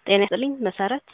ጤና ይስጥልኝ መሰረት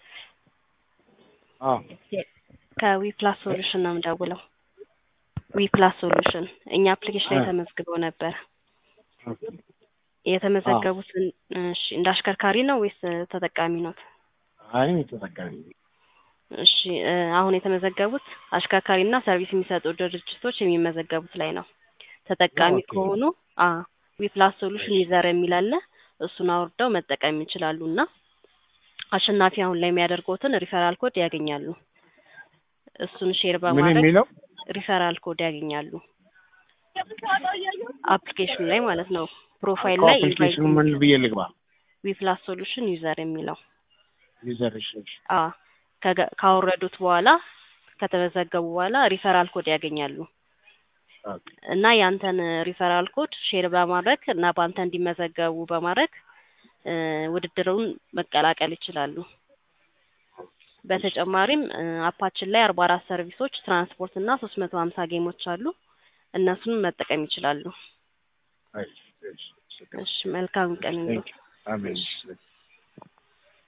አዎ ከዊፕላስ ሶሉሽን ነው የምደውለው። ዊፕላስ ሶሉሽን እኛ አፕሊኬሽን ላይ አ- ተመዝግበው ነበር። ኦኬ። የተመዘገቡት እሺ እንደ አሽከርካሪ ነው ወይስ ተጠቃሚ ኖት? አይ ተጠቃሚ ነኝ። እሺ እ አሁን የተመዘገቡት አሽከርካሪና ሰርቪስ የሚሰጡ ድርጅቶች የሚመዘገቡት ላይ ነው። ተጠቃሚ ኦኬ። ከሆኑ አ ዊፕላስ ሶሉሽን ዩዘር የሚል አለ። እሱን አውርደው መጠቀም ይችላሉ እና አሸናፊ አሁን ላይ የሚያደርጉትን ሪፈራል ኮድ ያገኛሉ። እሱን ሼር ምን በማድረግ የሚለው ሪፈራል ኮድ ያገኛሉ። አፕሊኬሽኑ ላይ ማለት ነው። ፕሮፋይል ላይ አፕሊኬሽኑ ምን ብዬ ልግባ? ዊፕላስ ሶሉሽን ዩዘር የሚለው ዩዘር እሺ፣ እሺ። አ ከገ- ካወረዱት በኋላ ከተመዘገቡ በኋላ ሪፈራል ኮድ ያገኛሉ ኦኬ። እና ያንተን ሪፈራል ኮድ ሼር በማድረግ እና በአንተ እንዲመዘገቡ በማድረግ እ ውድድሩን መቀላቀል ይችላሉ። በተጨማሪም እ አፓችን ላይ አርባ አራት ሰርቪሶች ትራንስፖርት እና ሶስት መቶ ሀምሳ ጌሞች አሉ። እነሱን መጠቀም ይችላሉ። እሺ፣ እሺ፣ እሺ። እሺ መልካም ቀን Thank you. አሜን።